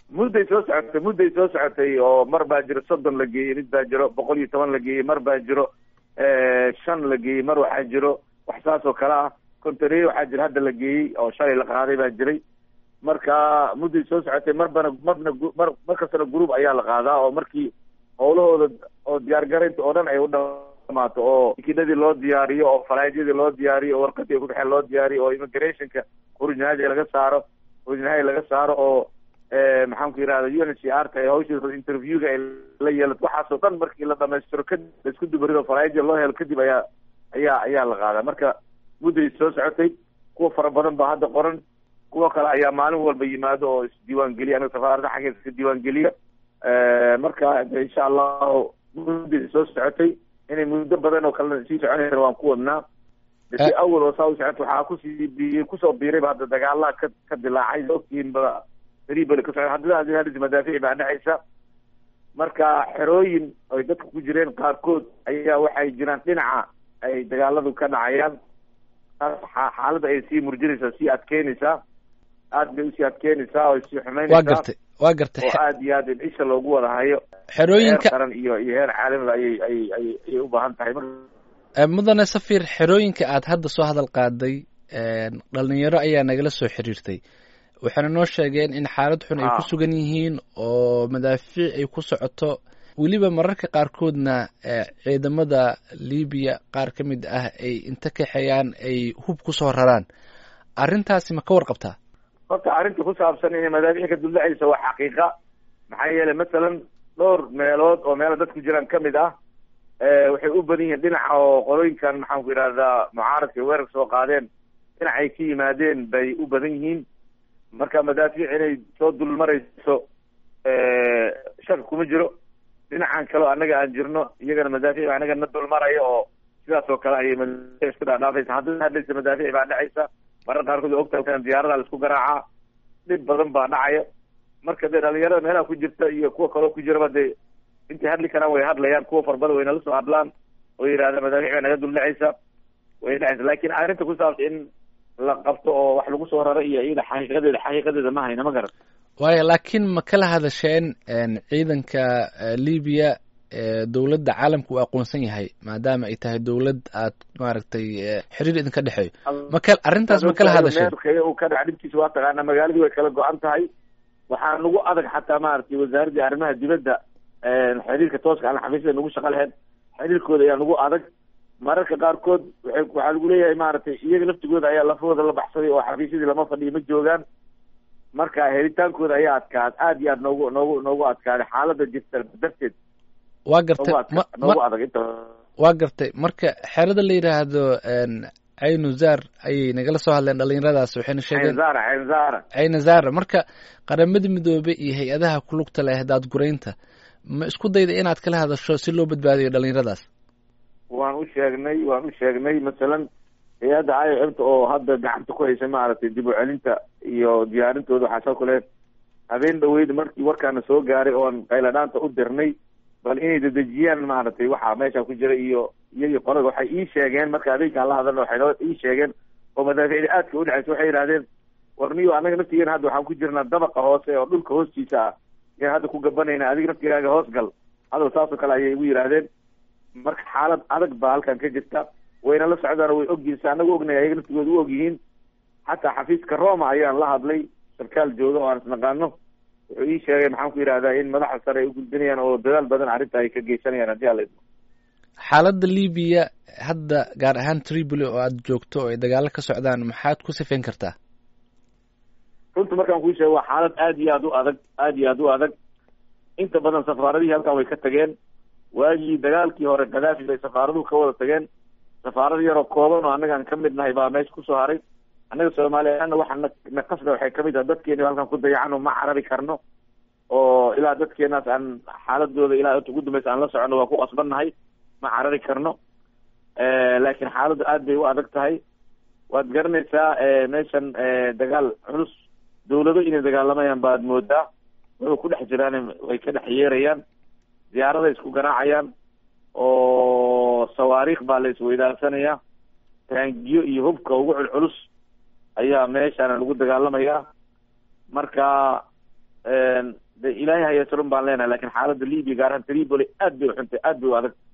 mudday soo socotay mudday soo socotay oo mar baa jiro soddon la geeyey mid baa jiro boqol iyo toban la geeyey mar baa jiro shan la geeyey mar waxaa jiro wax saas oo kale ah kontaneer waxaa jira hadda la geeyey oo shalay la qaaday baa jiray marka mudday soo socotay marbana marna mar mar kastana group ayaa la qaadaa oo markii howlahooda oo diyaargaraynta oo dhan ay u dhamaato oo tikinadii loo diyaariyo oo falaadyadii loo diyaariyo oo warqadii ay kudhexeen loo diyaariyo oo immigrationka orijinaalia laga saaro orijinaali laga saaro oo maxaan ku yidhahda u n c r ta hawsha interviewga ay la yeelato waxaasoo dhan markii la dhamaystiro kadib laisku dubarido falaadyada loo helo kadib ayaa ayaa ayaa la qaadaa marka mudday soo socotay kuwa fara badan baa hadda qoran kuwa kale ayaa maalin walba yimaado oo isdiiwaan geliya anaga safaaradda xaggeeda iska diiwaan geliya marka insha allahu mudday soo socotay inay muddo badan oo kalena sii soconaysa waan ku wadnaa si awal oo saa u socota waxaa kusii bi kusoo biirayba hadda dagaalaha ka ka dilaacay ogtihiin ba ribal ka socda haddana hadis madaafici baa dhexaysa marka xerooyin ay dadka ku jireen qaarkood ayaa waxay jiraan dhinaca ay dagaaladu ka dhacayaan xaaladda ay sii murjinaysaa sii adkeynaysaa aad bay usii adkeynaysaa oo sii xumaynaysaa waa gartay waa gartay oo aad iyo aad in isha loogu wada hayo xerooyinka heer qaran iyo iyo heer caalamiba ayay ayay ayay ayay u baahan tahay marka mudane safir xerooyinka aad hadda soo hadal qaaday dhalinyaro ayaa nagala soo xiriirtay waxayna noo sheegeen in xaalad xun ay ku sugan yihiin oo madaafiic ay ku socoto weliba mararka qaarkoodna ciidamada libiya qaar ka mid ah ay inta kaxeeyaan ay hub kusoo raraan arrintaasi ma ka warqabtaa horta arrinta ku saabsan inay madaafiic ka duldhacaysa waa xaqiiqa maxaa yeelay masalan dhowr meelood oo meela dad ku jiraan ka mid ah waxay u badan yihiin dhinaca oo qolooyinkan maxaan ku yidhahdaa mucaaradka weerarka soo qaadeen dhinacay ka yimaadeen bay u badan yihiin marka madaafiic inay soo dulmarayso shak kuma jiro dhinacan kaleo annaga aan jirno iyagana madaafiic anaga na dulmaraya oo sidaas oo kale ayay madaafiic isku dhaadhaafaysa haddana hadlaysa madaafiic baa dhacaysa marar qaarkood ogtahay diyaarada la isku garaacaa dhib badan baa dhacaya marka dee dhalinyarada meelaha ku jirta iyo kuwa kaloo ku jiraba dee intay hadli karaan way hadlayaan kuwa farbada way nala soo hadlaan oo yidhahda madaafiic baa naga dul dhacaysa way dhacaysa laakin arrinta ku saabsan in la qabto oo wax lagu soo raro iyo iyada xaqiiqadeeda xaqiiqadeeda ma hayna ma garan waayo laakiin ma kala hadasheen ciidanka libiya dowladda caalamka uu aqoonsan yahay maadaama ay tahay dowlad aad maaragtay xiriir idinka dhexeeyo maka arrintaas ma kala hadasheen uu ka dhac dhibkiisa waa taqaanaa magaaladii way kala go-an tahay waxaa nagu adag xataa maaragtay wasaaraddii arrimaha dibadda xiriirka tooska aan xafiisyada nagu shaqo lahayn xiriirkooda ayaa nagu adag mararka qaarkood waay waxaa lagu leeyahay maaragtay iyaga laftigooda ayaa lafahooda la baxsaday oo xafiisyadii lama fadhiyo ma joogaan marka helitaankooda ayaa adkaad aad iyo aad noogu noogu noogu adkaaday xaalada jirta darteed waa gartay noogu adag inta waa gartay marka xerada la yidhaahdo caynuzar ayay nagala soo hadleen dhalinyaradaas waxayna sheegeen caynzara caynzara caynazara marka qaramada midoobe iyo hay-adaha ku lugta leh daadguraynta ma isku dayda inaad kala hadasho si loo badbaadiyo dhalinyaradaas waan u sheegnay waan u sheegnay masalan hay-adda i o mta oo hadda gacanta ku haysa maaragtay dib u celinta iyo diyaarintooda waxaa soo kale habeen dhaweyd markii warkaana soo gaaray oon qayladhaanta u dirnay bal inay dedejiyaan maaragtay waxaa meesha ku jira iyo iyagii qolada waxay ii sheegeen marka habeenkaan la hadalna waxay noo ii sheegeen oo madaaficda aadka u dhexaysa waxay yidhahdeen warniyo annaga naftigeena hadda waxaan ku jirnaa dabaqa hoose oo dhulka hoostiisa ah yaan hadda ku gabanayna adiga naftigaaga hoos gal hadal saas oo kale ayay igu yidhaahdeen marka xaalad adag baa halkan ka jirta wayna la socdaan way ogyihiin si anagu ognay ayaga naftigooda u ogyihiin xataa xafiiska roma ayaan la hadlay sarkaal jooga oo aan isnaqaano wuxuu ii sheegay maxaan ku yidhahdaa in madaxa sare ay u gudbinayaan oo dadaal badan arrinta ay ka geysanayaan haddii ala idmo xaaladda libiya hadda gaar ahaan tripoli oo aada joogto oo ay dagaalo ka socdaan maxaad ku sifayn kartaa runta markaan kuu sheego waa xaalad aad iyo aad u adag aad iyo aad u adag inta badan safaaradihii halkan way ka tageen waagii dagaalkii hore kadaafi bay safaaraduhu ka wada tageen safaarad yaroo kooban oo annagaan ka mid nahay baa meesha kusoo haray annaga soomaaliyaana waxa na naqasna waxay kamid tahay dadkeeni halkan ku dayacan oo ma carabi karno oo ilaa dadkeenaas aan xaaladooda ilaa inta ugu dambaysa aan la socono waa ku qasbannahay ma carari karno laakiin xaaladdu aad bay u adag tahay waad garanaysaa meeshan dagaal culus dawlado inay dagaalamayaan baad moodaa wuxuu ku dhex jiraan way ka dhex yeerayaan diyaaraday isku garaacayaan oo sawaariikh baa la isweydaarsanaya taangiyo iyo hubka ugu culculus ayaa meeshaana lagu dagaalamayaa marka ilaahay hayeesrun baan leenahay lakin xaaladda libya gaar ahaan tripoli aad bay uxuntay aad bay u adag